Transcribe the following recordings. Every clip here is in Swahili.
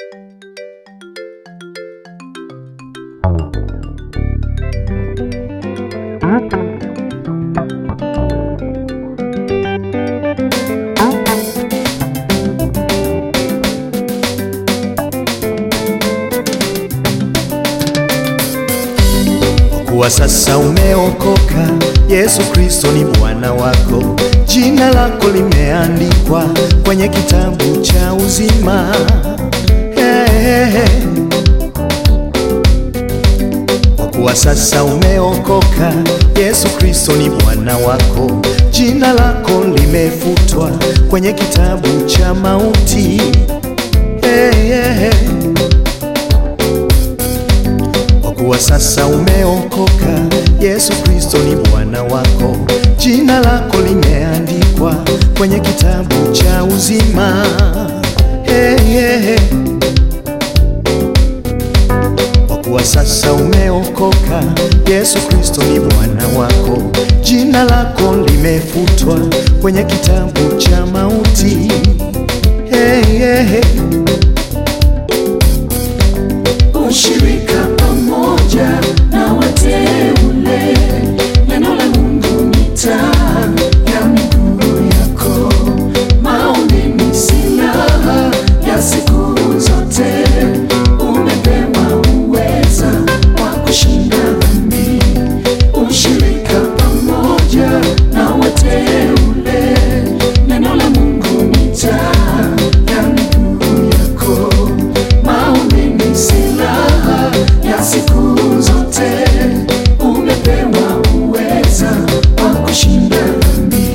kuwa sasa umeokoka, Yesu Kristo ni Bwana wako, jina lako limeandikwa kwenye kitabu cha uzima. Hey, hey, hey. Kwa kuwa sasa umeokoka, Yesu Kristo ni Bwana wako, jina lako limefutwa kwenye kitabu cha mauti. Hey, hey, hey. Kwa kuwa sasa umeokoka, Yesu Kristo ni Bwana wako, jina lako limeandikwa kwenye kitabu cha uzima. Hey, hey, hey. Kwa kuwa sasa umeokoka, Yesu Kristo ni Bwana wako, jina lako limefutwa kwenye kitabu cha mauti. Hey, hey, hey. ushirika pamoja na wateule. Neno la Mungu ni taa ya miguu yako, maombi ni silaha ya siku zote. Umepewa uweza wa kushinda dhambi, ushirika pamoja na wateule. Neno la Mungu ni taa ya miguu yako, maombi ni silaha ya siku zote. Umepewa uweza wa kushinda dhambi.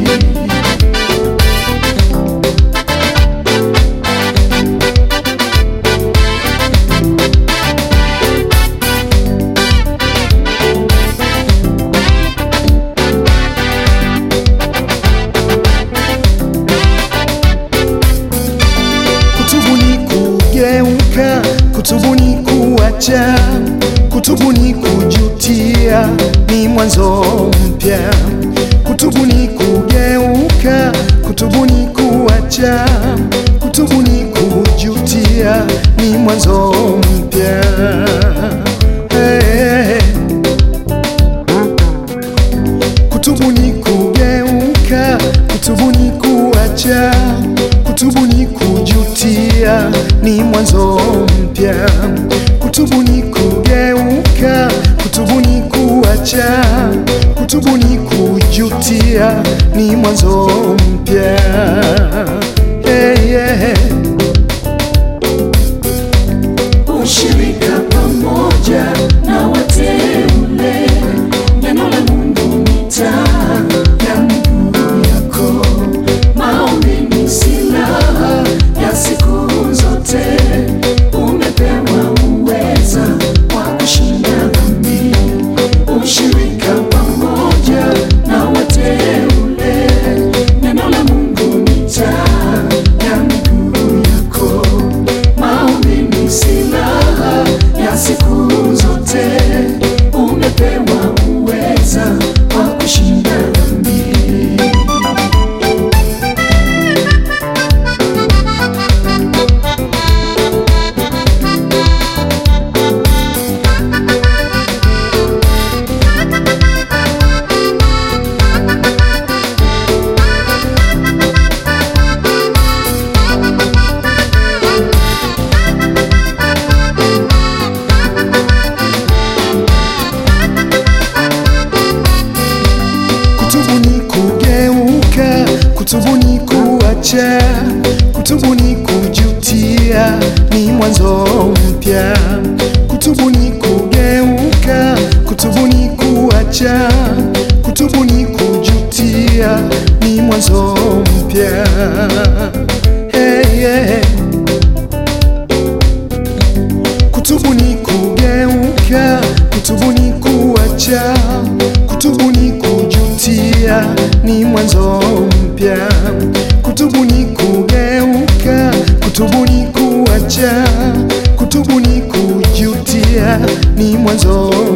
Kutubu ni kugeuka, kutubu ni kuacha, kutubu ni kujutia, ni mwanzo mpya. Kutubu ni kugeuka, kutubu ni kuacha, kutubu ni kujutia, ni mwanzo mpya. Hey, hey, hey. Kutubu ni kugeuka, kutubu ni kuacha, kutubu ni kujutia, ni mwanzo mpya. Kutubu ni kugeuka, kutubu ni kuacha, kutubu ni kujutia, ni mwanzo mpya. Hey, yeah. ushirika pamoja na wateule. Neno la Mungu ni taa ya miguu yako, maombi ni silaha ya siku zote. Umepewa uweza wa kushinda dhambi, ushirika pamoja na wateule. Neno la Mungu ni taa ya miguu yako, maombi ni silaha ya siku zote. Umepewa uweza wa kushinda dhambi. Kutubu ni kugeuka, kutubu ni kuacha, kutubu ni kujutia, ni mwanzo mpya. Kutubu ni kugeuka, kutubu ni kuacha, kutubu ni kujutia, ni mwanzo mpya. Hey, yeah. Kutubu ni kugeuka, kutubu ni kuacha, kutubu ni kujutia, ni mwanzo mpya. Kutubu ni kugeuka, kutubu ni kuacha, kutubu ni kujutia, ni mwanzo